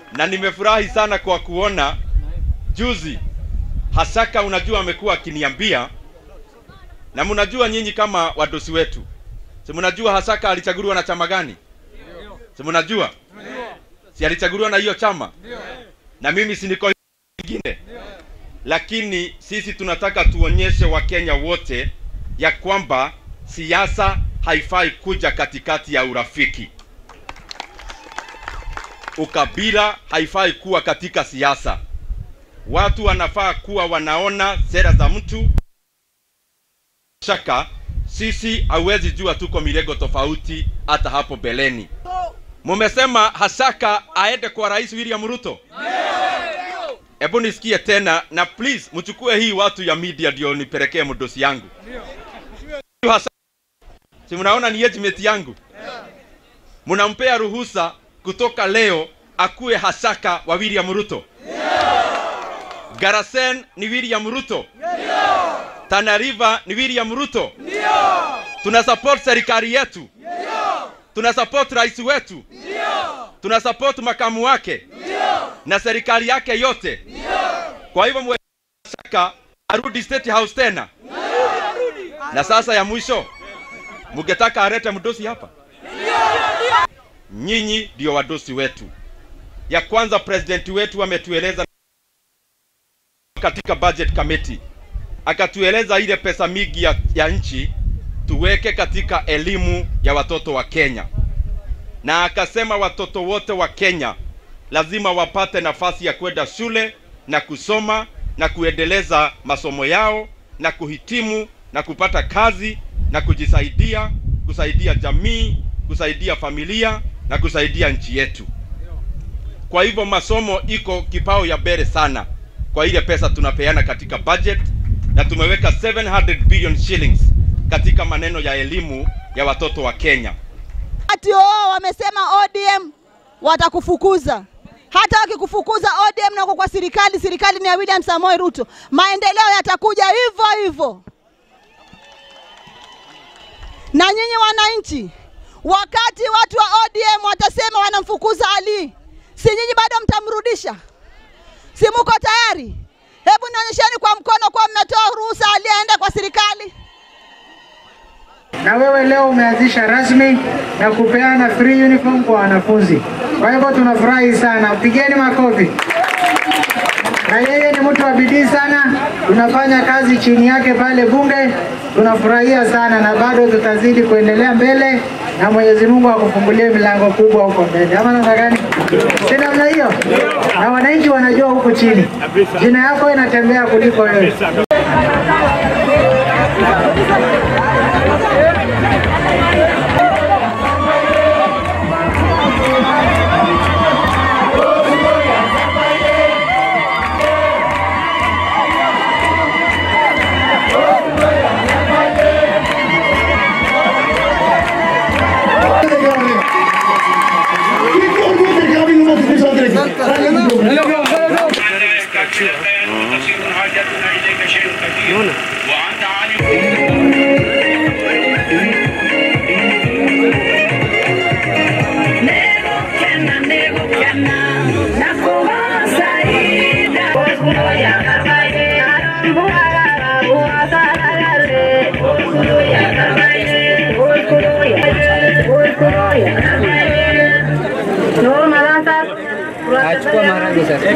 na nimefurahi sana kwa kuona juzi Hasaka, unajua amekuwa akiniambia, na mnajua nyinyi kama wadosi wetu, si mnajua Hasaka alichaguliwa na chama gani? Si mnajua? Si alichaguliwa na hiyo chama? Na mimi si niko ingine, lakini sisi tunataka tuonyeshe Wakenya wote ya kwamba siasa haifai kuja katikati ya urafiki. Ukabila haifai kuwa katika siasa. Watu wanafaa kuwa wanaona sera za mtu. Shaka sisi hauwezi jua tuko milego tofauti hata hapo beleni. Mumesema Hasaka aende kwa Rais William Ruto. Hebu nisikie tena na please mchukue hii watu ya media ndio nipelekee mdosi yangu. Hasaka, si mnaona ni judgment yangu? Mnampea ruhusa kutoka leo akuwe Hasaka wa William Ruto. Garasen ni William Ruto. Tana River ni William Ruto. Tuna support serikali yetu. Tuna support rais wetu. Tuna support makamu wake na serikali yake yote. Kwa hivyo mwe Hasaka arudi State House tena. Na sasa ya mwisho, mngetaka alete mdosi hapa? Nyinyi ndio wadosi wetu. Ya kwanza, president wetu ametueleza katika budget committee, akatueleza ile pesa mingi ya, ya nchi tuweke katika elimu ya watoto wa Kenya, na akasema watoto wote wa Kenya lazima wapate nafasi ya kwenda shule na kusoma na kuendeleza masomo yao na kuhitimu na kupata kazi na kujisaidia, kusaidia jamii, kusaidia familia na kusaidia nchi yetu. Kwa hivyo masomo iko kipao ya mbele sana kwa ile pesa tunapeana katika budget, na tumeweka 700 billion shillings katika maneno ya elimu ya watoto wa Kenya. Ati oo wamesema ODM watakufukuza. Hata wakikufukuza ODM na uko kwa serikali, serikali ni ya William Samoei Ruto, maendeleo yatakuja hivyo hivyo. Na nyinyi wananchi, wakati watu wa ODM watasema wanamfukuza Ali, si nyinyi bado mtamrudisha? Si muko tayari? Hebu nionyesheni kwa mkono kuwa mmetoa ruhusa Ali aende kwa serikali. na wewe leo umeanzisha rasmi na kupeana free uniform kwa wanafunzi. Kwa hivyo tunafurahi sana, pigeni makofi. Na yeye ni mtu wa bidii sana, tunafanya kazi chini yake pale bunge, tunafurahia sana na bado tutazidi kuendelea mbele na Mwenyezi Mungu akufungulie milango kubwa huko mbele, ama namna gani? Si namna hiyo? Na wananchi wanajua huku chini jina yako inatembea kuliko wewe. تكون حاجتنا اليك شيء كثير وانت عالم Achukua maharage sasa.